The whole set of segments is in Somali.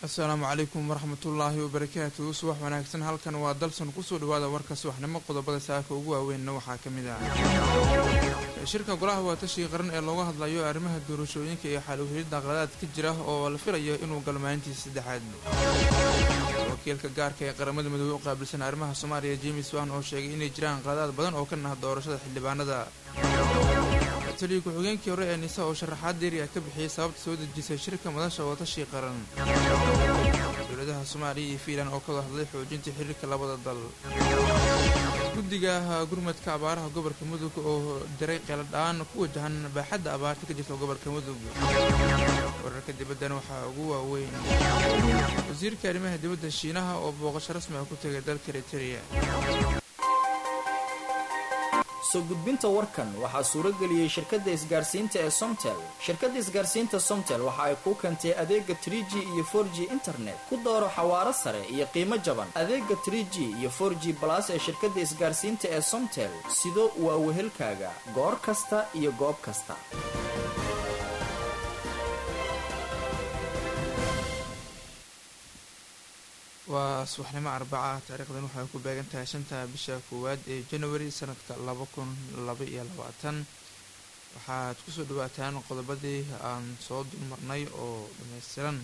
asalaamu calaykum waraxmatullaahi wabarakaatu subax wanaagsan halkan waa dalsan kusoo dhawaada warka subaxnimo qodobada saaka ugu waaweynna waxaa ka mid ah shirka golaha waatashiga qaran ee looga hadlayo arrimaha doorashooyinka iyo xal uhelidda qaladaad ka jira oo la filayo inuu galo maalintiisa saddexaad wakiilka gaarka ee qaramada midoobe u qaabilsan arrimaha soomaaliya james wan oo sheegay inay jiraan qaladaad badan oo ka nah doorashada xildhibaanada taliya ku-xigeenkii hore ee nisa oo sharaxaad deeri ah ka bixiyey sababta soo dejisay shirka madasha watashi qaran dowladaha soomaaliya iyo fiinland oo ka wada hadlay xoojinta xiriirka labada dal guddiga gurmadka abaaraha gobolka mudug oo diray qeeladhaan ku wajahan baaxadda abaarta ka jirta gobolka mudug wararka dibaddana waxaa ugu waaweyn wasiirka arrimaha dibadda shiinaha oo booqasho rasmi ah ku tegay dalka eritereya soo gudbinta warkan waxaa suuro geliyey shirkadda isgaarsiinta ee somtel shirkadda isgaarsiinta somtel waxa ay kuu keentay adeega trie g iyo for g internet ku dooro xawaaro sare iyo qiimo jaban adeega trie g iyo for g balas ee shirkadda isgaarsiinta ee somtel sido waa wehelkaaga goor kasta iyo goob kasta waa subaxnimo arbaca taariikhdan waxay ku beegan tahay shanta bisha koowaad ee january sanadka laba kun laba iyo labaatan waxaad kusoo dhawaataan qodobadii aan soo dulmarnay oo dhammaystiran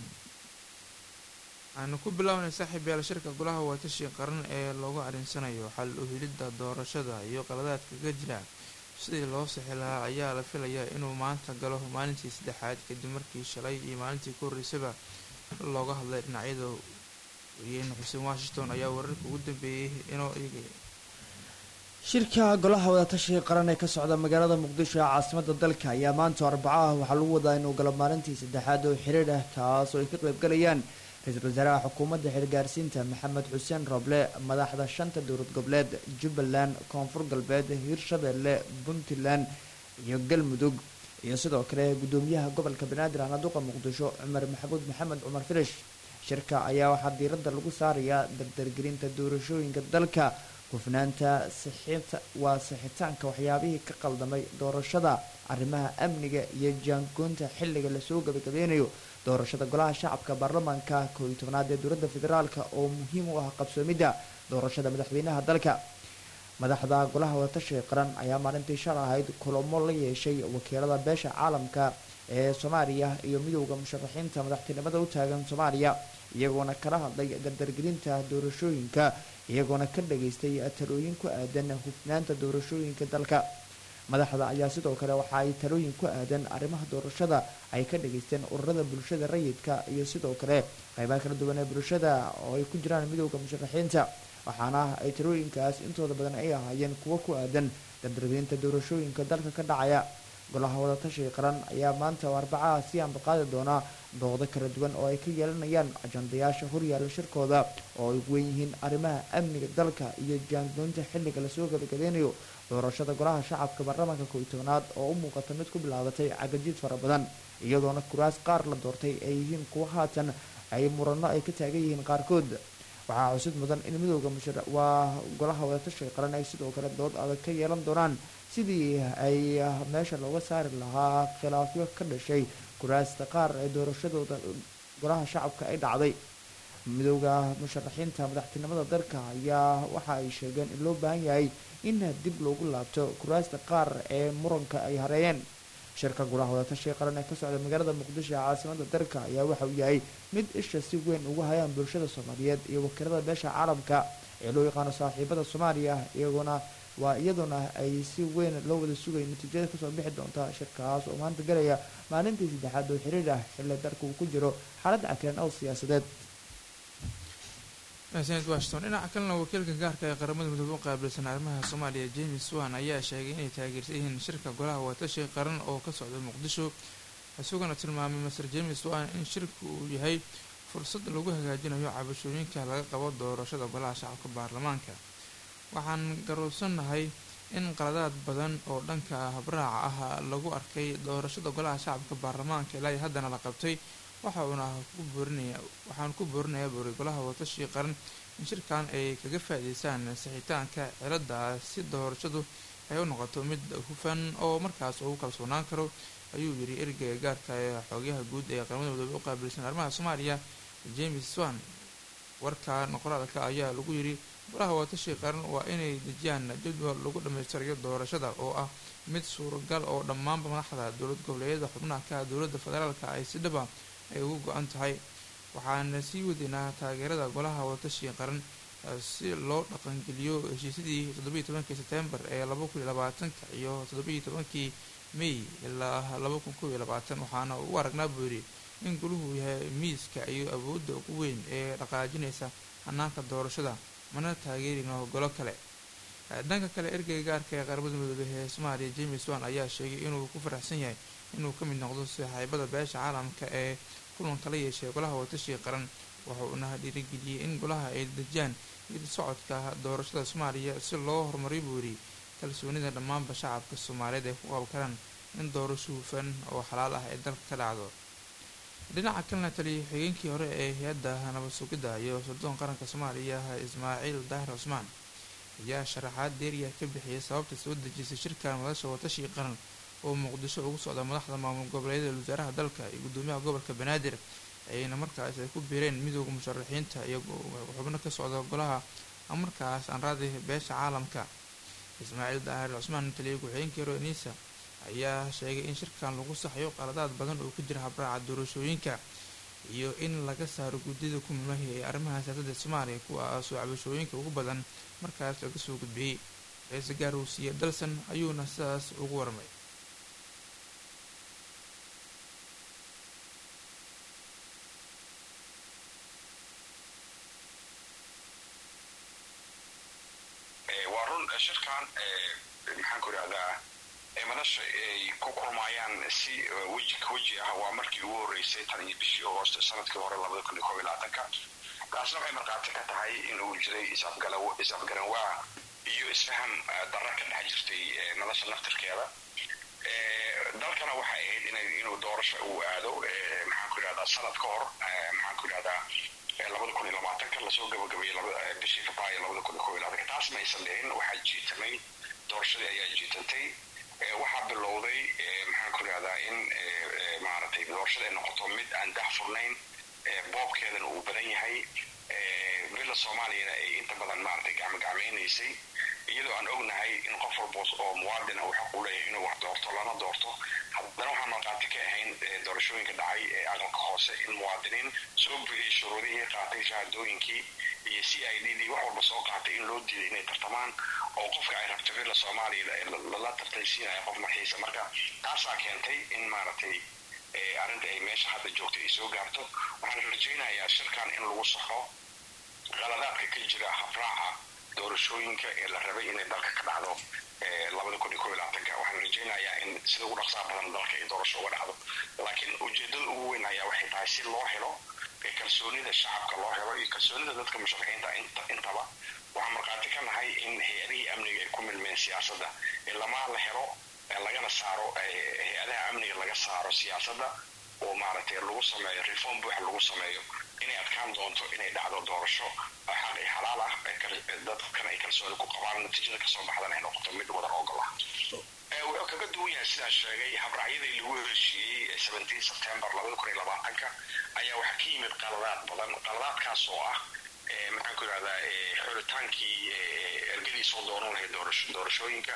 aanu ku bilaabanay saaxiib yaal shirka golaha waatashi qaran ee loogu arinsanayo xal uhilidda doorashada iyo qaladaadka ka jira sidii loo sixi lahaa ayaa la filayaa inuu maanta galo maalintii saddexaad kadib markii shalay iyo maalintii ku horreysaba looga hadlay dhinacyada wariyeyne xuseen washington ayaa wararka ugu dambeeyey inoo eegaya shirka golaha wadatashiga qaran ee ka socda magaalada muqdisho ee caasimada dalka ayaa maanta arbaco ah waxaa lagu wadaa inuu galo maalintii saddexaad oo xiriir ah kaas oo ay ka qaybgalayaan ra-iisul wasaaraha xukuumadda xilgaarsiinta maxamed xuseen roble madaxda shanta dowlad goboleed jubbaland koonfur galbeed hirshabeelle puntland iyo galmudug iyo sidoo kale guddoomiyaha gobolka banaadir ahnaduqa muqdisho cumar maxamuud maxamed cumar filish shirka ayaa waxaa diiradda lagu saarayaa dardargelinta doorashooyinka dalka hufnaanta sixita waa sixitaanka waxyaabihii ka qaldamay doorashada arrimaha amniga iyo jaangoonta xilliga lasoo gabagabeynayo doorashada golaha shacabka baarlamaanka koo iyo tobnaad ee dowladda federaalk oo muhiim u ah qabsoomidda doorashada madaxweynaha dalka madaxda golaha wadatashiga qaran ayaa maalintii shal ahayd kulamo la yeeshay wakiilada beesha caalamka ee soomaaliya iyo midowda musharaxiinta madaxtinimada u taagan soomaaliya iyagoona kala hadlay dardargelinta doorashooyinka iyagoona ka dhageystay talooyin ku aadan hufnaanta doorashooyinka dalka madaxda ayaa sidoo kale waxa ay talooyin ku aadan arrimaha doorashada ay ka dhageysteen ururada bulshada rayidka iyo sidoo kale qeybaha kala duwan ee bulshada oo ay ku jiraan midowda musharaxiinta waxaana ay talooyinkaas intooda badan ay ahaayeen kuwo ku aadan dardargelinta doorashooyinka dalka ka dhacaya golaha wadatashiga qaran ayaa maanta oo arbacaha sii ambaqaadi doonaa doodo kala duwan oo ay ka yeelanayaan ajandayaasha horyaala shirkooda oo ay weyn yihiin arrimaha amniga dalka iyo jaangoonta xilliga lasoo gabagabeynayo doorashada golaha shacabka baarlamaanka koo iyo tobnaad oo u muuqata mid ku bilaabatay cagajiid fara badan iyadoona kuraas qaar la doortay ay yihiin kuwo haatan ay murano ay ka taagan yihiin qaarkood waxaa xusid mudan in midowda mushar waa golaha wadatashiga qaran ay sidoo kale dood adag ka yeelan doonaan sidii ay meesha looga saari lahaa khilaafyo ka dhashay kuraasta qaar ee doorashadooda golaha shacabka ay dhacday midowda musharaxiinta madaxtinimada dalka ayaa waxa ay sheegeen in loo baahan yahay in dib loogu laabto kuraasta qaar ee muranka ay hareeyeen shirka golaha wadatashiga qaran ee ka socda magaalada muqdisho ee caasimada dalka ayaa waxa uu yahay mid isha si weyn ugu hayaan bulshada soomaaliyeed iyo wakiilada beesha caalamka ee loo yaqaano saaxiibada soomaaliya iyagoona waa iyadoona ay si weyn loo wada sugay natiijada kasoo bixi doonta shirkaas oo maanta galaya maalintii saddexaad oo xiriir ah xilli dalka uu ku jiro xaalad cakiran oo siyaasadeed senad washington dhinaca kalena wakiilka gaarka ee qaramada midoobe u qaabilsan arrimaha soomaaliya james wan ayaa sheegay inay taageersan yihiin shirka golaha watashi qaran oo ka socda muqdisho isaguna tilmaamay master james wan in shirku uu yahay fursad lagu hagaajinayo cabashooyinka laga qabo doorashada golaha shacabka baarlamaanka waxaan garoobsannahay in qaladaad badan oo dhanka habraaca ah lagu arkay doorashada golaha shacabka baarlamaanka ilaa haddana la qabtay waxa uuna ku boorinaya waxaan ku boorinayaa buuri golaha watashi qaran in shirkan ay kaga faa'iideystaan sixitaanka cilada si doorashadu ay u noqoto mid hufan oo markaas ugu kalsoonaan karo ayuu yiri ergeyga gaarka ee xoogyaha guud ee qaramada midoobe u qaabilsan arrimaha soomaaliya james swan warkan qoraalka ayaa lagu yidhi golaha watashi qaran waa inay dejiyaan jadwal lagu dhammaystirayo doorashada oo ah mid suuragal oo dhammaanba madaxda dowlad goboleedyada xubnaha ka dowladda federaalka ay si dhaba ay ugu go-an tahay waxaana sii wadaynaa taageerada golaha watashi qaran si loo dhaqangeliyo heshiisyadii toddobiiyi tobankii sebtembar ee laba kun iyo labaatanka iyo toddobiiyi tobankii may ilaa laba kun kob iyo labaatan waxaana u aragnaa buu yidhi in goluhu yahay miiska iyo awoodda ugu weyn ee dhaqaajinaysa hanaanka doorashada mana taageerino golo kale dhanka kale ergeyga gaarka ee qaramada midoobey ee soomaaliya james wan ayaa sheegay inuu ku faraxsan yahay inuu ka mid noqdo saaxiibada beesha caalamka ee kulanka la yeeshay golaha watashi qaran wuxuuna dhiirigeliyey in golaha ay dejiyaan id socodka doorashada soomaaliya si loo horumariyo buu yidhi kalsoonida dhammaanba shacabka soomaaliyeed ay ku qaban karaan in doorasho hufan oo xalaal ah ay dalka ka dhacdo dhinaca kalena taliya xigeenkii hore ee hay-adda nabad sugidda iyo suldoon qaranka soomaaliya ismaaciil daahir cusmaan ayaa sharaxaad deeriya ka bixiyay sababta soo dejisay shirka madasha watashi qaran oo muqdisho ugu socda madaxda maamul goboleedyada wasaaraha dalka iyo guddoomiyaha gobolka banaadir ayna markaas ay ku biireen midooda musharaxiinta iyo xubno ka socda golaha markaas aan raadi beesha caalamka ismaaciil daahir cusmaan taliya ku-xigeenkii hore niisa ayaa sheegay in shirkan lagu saxyo qaladaad badan oo ka jira habraaca doorashooyinka iyo in laga saaro guddida ku milmahi ee arrimaha siyaasadda soomaaliya kuwaasoo cabashooyinka ugu badan markaas laga soo gudbiyey ra-iisul gaarowsiye dalsan ayuuna sidaas ugu warmay waa run shirkan maxaan ku idhahdaa madasha ay ku kulmaayaan si weji ka weji ah waa markii ugu horreysay tan iyo bishii agoost sanadkii hore labada kun iyo kob iyo labaatanka taasna waxay markhaati ka tahay in uu jiray is-afgaranwaa iyo isfaham darra ka dhex jirtay madasha naftirkeeda dalkana waxay ahayd inuu doorasho uu aado maxaan ku idhahdaa sanad ka hor maxaan ku idhahdaa labada kun iyo labaatanka lasoo gabagabeeyey bishii februaayo labada kun iyo kob iyo labaatanka taas maysan dhihin waxaa jiitamay doorashadii ayaa jiitantay waxaa bilowday maxaan ku idhahdaa in maaragtay doorashada ay noqoto mid aan dah furnayn boobkeedana uu badan yahay villa soomaaliyana ay inta badan maaragtay gacmogacmaynaysay iyadoo aan ognahay in qof walba oo muwaadin ah uu xaq u leeyahay inuu wax doorto lana doorto haddana waxaan markhaati ka ahayn doorashooyinka dhacay ee aqalka hoose in muwaadiniin soo bugiyay shuruudihii qaatay shahaadooyinkii iyo c i d dii wax walba soo qaatay in loo diiday inay tartamaan oo qofka ay rabto villa soomaaliya lala tartaysiinaya qof marxiisa marka taasaa keentay in maaragtay arrinta ay meesha hadda joogta ay soo gaarto waxaan rajaynayaa shirkan in lagu saxo qaladaadka ka jira habraaca doorashooyinka ee la rabay inay dalka ka dhacdo labada kun iyo kob iyo labaatanka waxaan rajaynayaa in sida ugu dhaqsaa badan dalka ay doorasho uga dhacdo laakiin ujeedada ugu weyn ayaa waxay tahay si loo helo kalsoonida shacabka loo helo iyo kalsoonida dadka musharaxiinta intaba waxaan markhaati ka nahay in hay-adihii amniga ay ku milmeen siyaasadda ilamaa la helo lagana saaro hay-adaha amniga laga saaro siyaasadda oo maaragtay lagu sameeyo reform buuxa lagu sameeyo inay adkaan doonto inay dhacdo doorasho xaq iyo xalaal ah dadkan ay kalsooni ku qabaan natiijada kasoo baxdan ay noqoto mid wadan ogol ah wuxuu kaga duwan yahay sidaan sheegay habraacyadii lagu heshiiyey seventeen september labada kun iyo labaatanka ayaa waxaa ka yimid qaladaad badan qaladaadkaas oo ah maxaan ku idhahdaa xulitaankii ergadii soo dooran lahayd doorashooyinka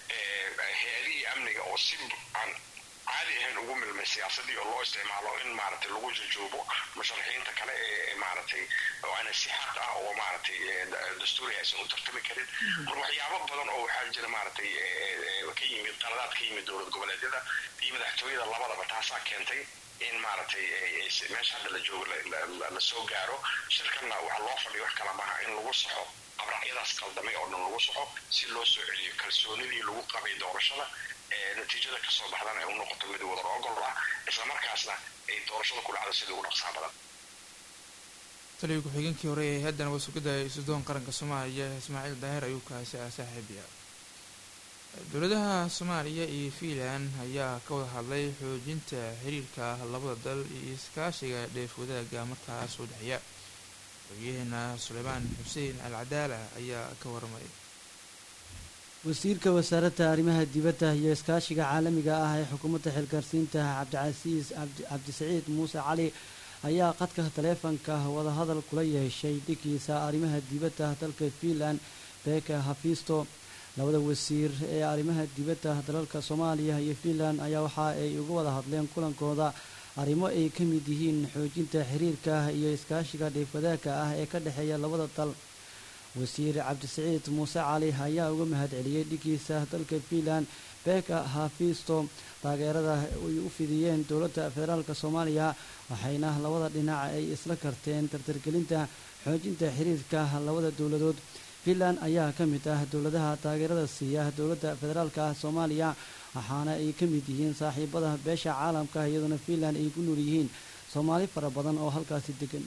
hay-adihii amniga oo si aan caadi ahayn ugu milmay siyaasadii oo loo isticmaalo in maaragtay lagu jajoobo musharaxiinta kale ee maaragtay oo aana si xaq ah oo maaragtay dastuuri aysan u tartami karin mar waxyaabo badan oo waxaa jira maaragtay ka yimid qaladaad ka yimid dowlad goboleedyada iyo madaxtooyada labadaba taasaa keentay in maaragtay meesha hadda la joogo la soo gaaro shirkanna waxaa loo fadhiya wax kala maha in lagu saxo abraacyadaas qaldamay oo dhan lagu saxo si loo soo celiyo kalsoonidii lagu qabay doorashada natiijada kasoo baxdana ay u noqoto mid wadar ogol ah islamarkaasna ay doorashada ku dhacdo sidii ugu dhaqsaa badan taliya ku-xigeenkii hore ee haddana wasugada isudoon qaranka soomaaliya ismaaciil daahir ayuu kaasi ah saaxiibiya dowladaha soomaaliya iyo fiinland ayaa ka wada hadlay xoojinta xiriirka labada dal iyo iskaashiga dheef wadaaga markaas u dhexeeya wariyaheena suleymaan xuseen al cadaala ayaa ka waramay wasiirka wasaaradda arrimaha dibadda iyo iskaashiga caalamiga ah ee xukuumadda xilgaarsiinta cabdicasiis cabdisaciid muuse cali ayaa qadka taleefanka wadahadal kula yeeshay dhigiisa arrimaha dibadda dalka fiinland beka hafisto labada wasiir ee arrimaha dibadda dalalka soomaaliya iyo fiinland ayaa waxa ay uga wada hadleen kulankooda arrimo ay ka mid yihiin xoojinta xiriirka iyo iskaashiga dheefwadaagka ah ee ka dhexeeya labada dal wasiir cabdisaciid muuse cali ayaa uga mahad celiyey dhigiisa dalka fiinland beka hafisto taageerada ay u fidiyeen dowladda federaalk soomaaliya waxayna labada dhinac ay isla karteen tartargelinta xoojinta xiriirka labada dowladood fiinland ayaa ka mid ah dowladaha taageerada siiya dowladda federaalka soomaaliya waxaana ay ka mid yihiin saaxiibada beesha caalamka iyadoona fiinland ay ku nool yihiin soomaali fara badan oo halkaasi degan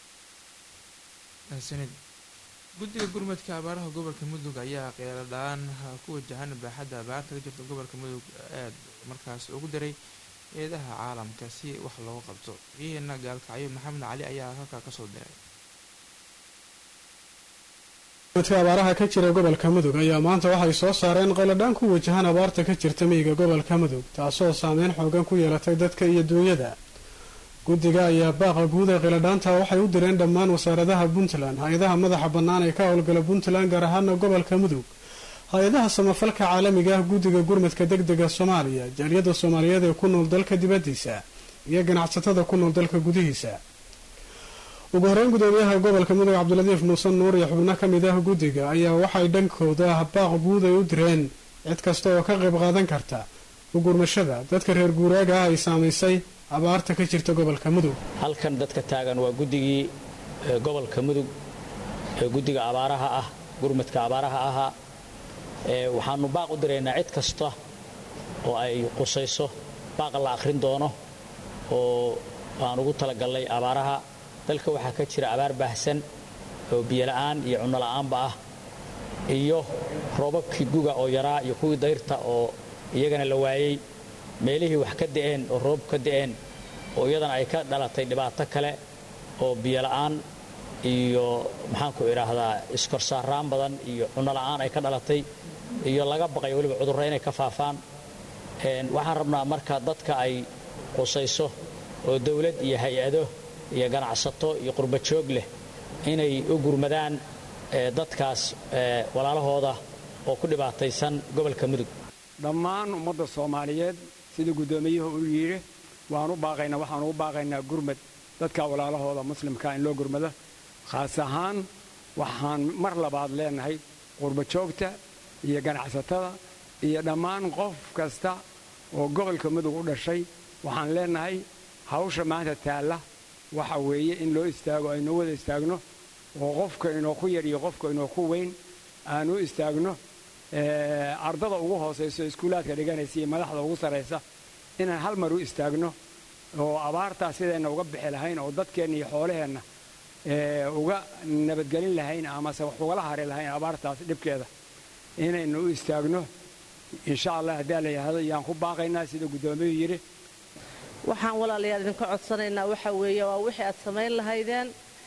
guddiga gurmadka abaaraha gobolka mudug ayaa qeeladhaan ku wajahan baaxadda abaarta ka jirta gobolka mudug aad markaas ugu daray eedaha caalamka si wax looga qabto ciidanna gaalkacyo maxamed cali ayaa halkaa kasoo diray gurmadka abaaraha ka jira gobolka mudug ayaa maanta waxay soo saareen qeeladhaan ku wajahan abaarta ka jirta miyiga gobolka mudug taasoo saameyn xoogan ku yeelatay dadka iyo duunyada guddiga ayaa baaqa guud ee qiladhaanta waxay u direen dhammaan wasaaradaha puntland hay-adaha madaxa bannaan ee ka howlgala puntland gaar ahaana gobolka mudug hay-adaha samafalka caalamiga ah guddiga gurmadka deg dega soomaaliya jaaliyadda soomaaliyeed ee ku nool dalka dibaddiisa iyo ganacsatada ku nool dalka gudihiisa ugu horeyn gudoomiyaha gobolka mudug cabdiladiif muuse nuur iyo xubno ka mid ah guddiga ayaa waxay dhankooda baaq guud ay u direen cid kasta oo ka qayb qaadan karta ugurmashada dadka reer guuraaga ah ay saamaysay abaarta ka jirta gobolka mudug halkan dadka taagan waa guddigii gobolka mudug ee guddiga abaaraha ah gurmadka abaaraha ahaa waxaanu baaq u diraynaa cid kasta oo ay qusayso baaqa la akhrin doono oo aan ugu talagalnay abaaraha dalka waxaa ka jira abaar baahsan oo biyola'aan iyo cunola'aanba ah iyo roobabkii guga oo yaraa iyo kuwii dayrta oo iyagana la waayey meelihii wax ka da'een oo roob ka da'een oo iyadana ay ka dhalatay dhibaato kale oo biyola'aan iyo maxaanku idhaahdaa iskorsaaraan badan iyo cunola'aan ay ka dhalatay iyo laga baqay weliba cudurro inay ka faafaan waxaan rabnaa marka dadka ay qusayso oo dawlad iyo hay-ado iyo ganacsato iyo qurbajoog leh inay u gurmadaan dadkaas walaalahooda oo ku dhibaataysan gobolka mudug dhammaan ummadda soomaaliyeed sida guddoomiyuhu u yidhi waanu baaqaynaa waxaanu u baaqaynaa gurmad dadka walaalahooda muslimkaa in loo gurmado khaas ahaan waxaan mar labaad leenahay qurbajoogta iyo ganacsatada iyo dhammaan qof kasta oo gobolka mudug u dhashay waxaan leenahay hawsha maanta taalla waxa weeye in loo istaago aynoo wada istaagno oo qofka inoo ku yar iyo qofka inoo ku weyn aanu istaagno ardada ugu hoosayso iskuulaadka dhiganaysa iyo madaxda ugu sarraysa inaan hal mar u istaagno oo abaartaa sidayna uga bixi lahayn oo dadkeenna iyo xoolaheenna uga nabadgelin lahayn amase wax ugala hari lahayn abaartaas dhibkeeda inaynu u istaagno insha allah haddii la yidhaahdo yaan ku baaqaynaa sida guddoomiyuu yidhi waxaan walaalayaal idinka codsanaynaa waxa weeye waa wixii aad samayn lahaydeen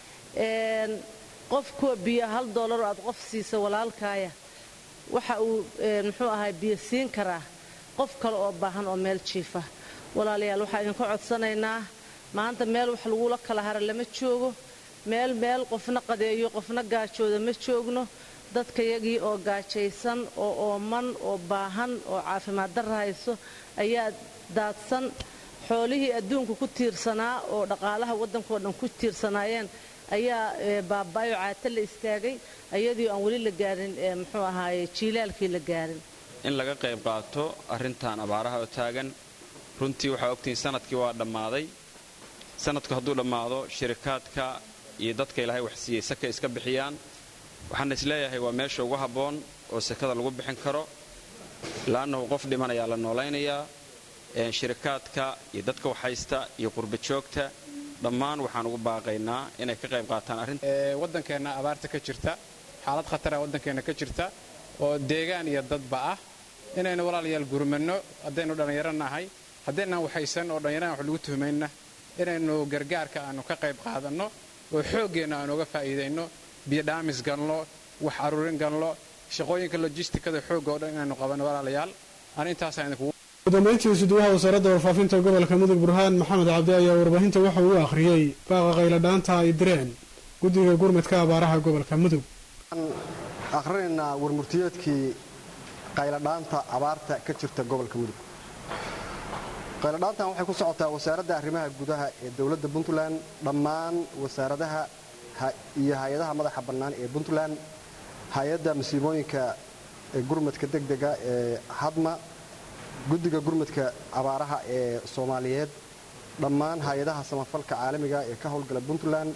qof kuwa biyo hal doolar oo aad qof siisa walaalkaaya waxa uu muxuu ahay biyo siin karaa qof kale oo baahan oo meel jiifa walaalayaal waxaan idinka codsanaynaa maanta meel wax lagula kala hara lama joogo meel meel qofna qadeeyo qofna gaajooda ma joogno dadkayagii oo gaajaysan oo ooman oo baahan oo caafimaad darra hayso ayaa daadsan xoolihii adduunka ku tiirsanaa oo dhaqaalaha waddankao dhan ku tiirsanaayeen ayaa baaba'ayoo caata la istaagay ayadii aan weli la gaarin muxuu ahaaye jiilaalkii la gaarin in laga qayb qaato arrintan abaaraha oo taagan runtii waxaa ogtihiin sanadkii waa dhammaaday sanadku hadduu dhammaado shirikaadka iyo dadka ilaahay wax siiyey saka iska bixiyaan waxaan isleeyahay waa meesha ugu habboon oo sakada lagu bixin karo laannahu qof dhimanayaa la noolaynayaa shirikaadka iyo dadka waxhaysta iyo qurbajoogta dhammaan waxaan ugu baaqaynaa inay ka qayb qaataan arrinta waddankeenna abaarta ka jirta xaalad khatara waddankeenna ka jirta oo deegaan iyo dadba ah inaynu walaalayaal gurmanno haddaynu dhallinyaro nahay haddaynaan waxaysan oo dhallinyaraan wax lagu tuhmayna inaynu gargaarka aannu ka qayb qaadanno oo xooggeenna aanu uga faa'iidayno biyodhaamis galno wax aruurin galno shaqooyinka lojistikada xoogga oo dhan inaynu qabanno walaalayaal aan intaasaan idinkugu gudambeyntii suduwaha wasaaradda warfaafinta gobolka mudug burhaan maxamed cabdi ayaa warbaahinta waxa uu akhriyey baaqa qayladhaanta ay direen guddiga gurmadka abaaraha gobolka mudug akhrinaynaa warmurtiyeedkii qayladhaanta abaarta ka jirta gobolka mudug qayladhaantan waxay ku socotaa wasaaradda arrimaha gudaha ee dowladda puntland dhammaan wasaaradaha iyo hay-adaha madaxa bannaan ee puntland hay-adda masiibooyinka gurmadka degdega ee hadma guddiga gurmadka abaaraha ee soomaaliyeed dhammaan hay-adaha samafalka caalamiga ee ka howlgala puntland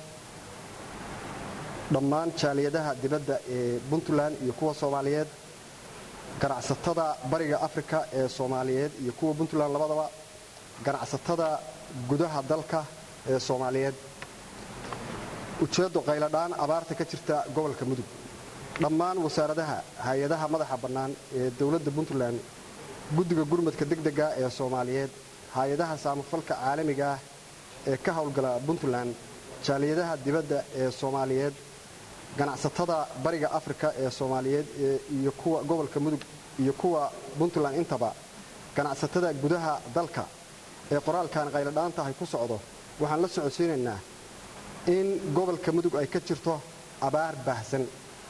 dhammaan jaaliyadaha dibadda ee puntland iyo kuwa soomaaliyeed ganacsatada bariga afrika ee soomaaliyeed iyo kuwa puntland labadaba ganacsatada gudaha dalka ee soomaaliyeed ujeeddo qayladhaan abaarta ka jirta gobolka mudug dhammaan wasaaradaha hay-adaha madaxa bannaan ee dowladda puntland guddiga gurmadka degdega ee soomaaliyeed hay-adaha saamafalka caalamiga ah ee ka howlgala puntland jaaliyadaha dibadda ee soomaaliyeed ganacsatada bariga afrika ee soomaaliyeed iyo kuwa gobolka mudug iyo kuwa puntland intaba ganacsatada gudaha dalka ee qoraalkan qayladhaantahay ku socdo waxaan la socodsiinaynaa in gobolka mudug ay ka jirto abaar baahsan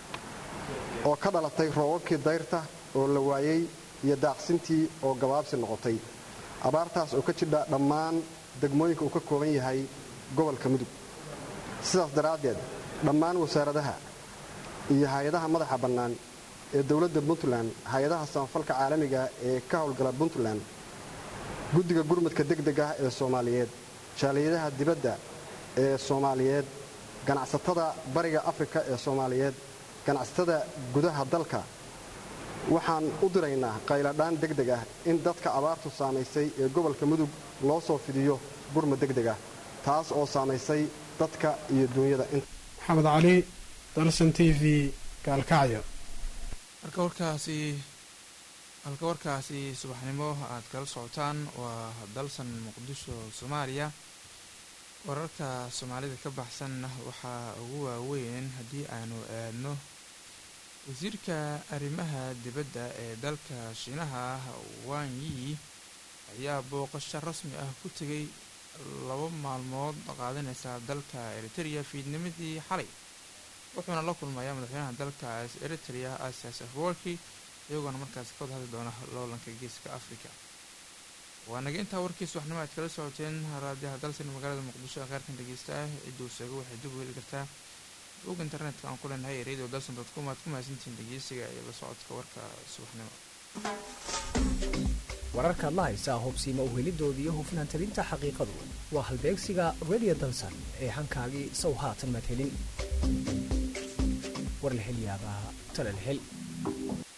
oo ka dhalatay roobabkii dayrta oo la waayey iyo daaqsintii oo gabaabsi noqotay abaartaas oo ka jidha dhammaan degmooyinka uu ka kooban yahay gobolka mudug sidaas daraaddeed dhammaan wasaaradaha iyo hay-adaha madaxa bannaan ee dowladda puntland hay-adaha samafalka caalamiga ee ka howlgala puntland guddiga gurmadka degdeg ah ee soomaaliyeed jaaliyadaha dibadda ee soomaaliyeed ganacsatada bariga afrika ee soomaaliyeed ganacsatada gudaha dalka waxaan u diraynaa qayladhaan degdeg ah in dadka abaartu saamaysay ee gobolka mudug loo soo fidiyo gurma degdeg ah taas oo saamaysay dadka iyo duunyada maxamed cali dalsan t v gaalkacyo halka warkaasi halka warkaasi subaxnimo aad kala socotaan waa dalsan muqdisho soomaaliya wararka soomaalida ka baxsanna waxaa ugu waaweyn haddii aanu aadno wasiirka arrimaha dibadda ee dalka shiinaha wan yi ayaa booqasho rasmi ah ku tegay laba maalmood qaadanaysa dalka eritrea fiidnimadii xalay wuxuuna la kulmayaa madaxweynaha dalkaas eritrea asias afwarki iyagoona markaasi ka wada hadli doona loolanka geeska africa waa naga intaa warkiis waxnimo aad kala socoteen raadiyaha dalsan magaalada muqdisho ee kheyrkan dhegeysta ah cidduu seego waxay dib u heli kartaa bog internetka aan ku leenahay ee radio dalson dot com aad ku mahadsantihiin dhegeysiga iyo la socodka warka subaxnimo wararkaad la haysaa hubsiima uhelidooda iyo hufnaan talinta xaqiiqadu waa halbeegsiga radio dalsan ee hankaagii sow haatan madhelin war la hel yaabaa talal hel